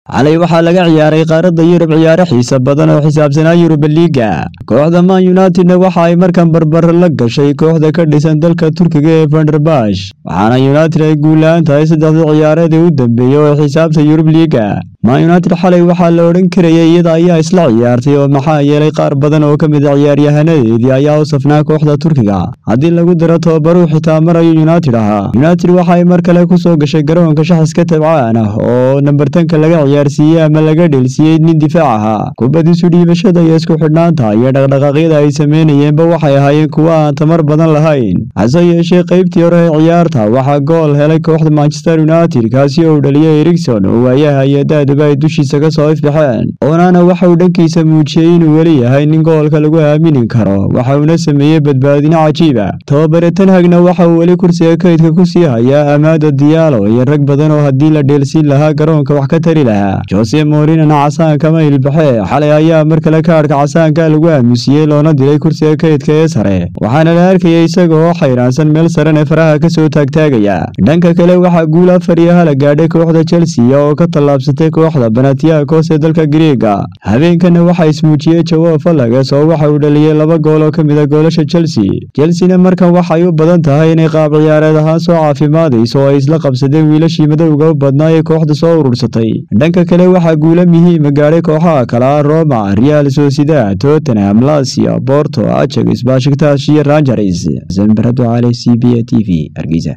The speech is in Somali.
xalay waxaa laga ciyaaray qaaradda yurub ciyaaro xiisa badan oo xisaabsanaa yuruba liiga kooxda man unitedna waxa ay markan barbaro la gashay kooxda ka dhisan dalka turkiga ee vanderbash waxaana united ay guulaan tahay saddexdii ciyaareedii u dambeeyey oo xisaabta yurub liiga man united xalay waxaa la odhan karayay iyada ayaa isla ciyaartay oo maxaa yeelay qaar badan oo ka mid a ciyaaryahanadeedii ayaa u safnaa kooxda turkiga haddii lagu daro tobabaruu xitaa marayo united ahaa united waxa ay mar kale kusoo gashay garoonka shaxiska tabcaan ah oo nambartanka laga ciyaarsiiyey ama laga dheelsiiyey nin difaac ahaa kubadiisu dhiibashada iyo isku xidhnaanta iyo dhaqdhaqaaqyada ay sameynayeenba waxay ahaayeen kuwo aan tamar badan lahayn hase yeeshee qeybtii hore ee ciyaarta waxaa gool helay kooxda manchester united kaasi oo u dhaliyay erigson oo waayaha iyo daaduba ay dushiisa ka soo ifbaxeen onana waxa uu dhankiisa muujiyey inuu weli yahay nin goolka lagu aamini karo waxa uuna sameeyey badbaadino cajiiba tababare tanhagna waxa uu weli kursiga kaydka ku sii hayaa amaada diyaalo iyo rag badan oo haddii la dheelsiin lahaa garoonka wax ka tari lahaa jose morinana casaankama ilbaxee xalay ayaa mar kale kaadhka casaanka lagu aamusiyey loona dilay kursiga kaydka ee sare waxaana la arkayay isaga oo xayraansan meel saran ee faraha ka soo taagtaagaya dhanka kale waxaa guul afar iyo hala gaadhay kooxda chelsea oo ka tallaabsatay kooxda banatiakos ee dalka griega habeenkana waxaa ismuujiyey jawo falagas oo waxa uu dhaliyey laba gool oo ka mid a goolasha chelsea chelsena markan waxay u badan tahay inay qaab ciyaareed ahaan soo caafimaadayso oo ay isla qabsadeen wiilashii madowga u badnaa ee kooxda soo urursatay dhanka kale waxaa guulo muhiima gaadhay kooxaha kala roma real sociedad tottenham lasia borto ajax bashiktash iyo rangers sanbarado cali c b a t v hargeysa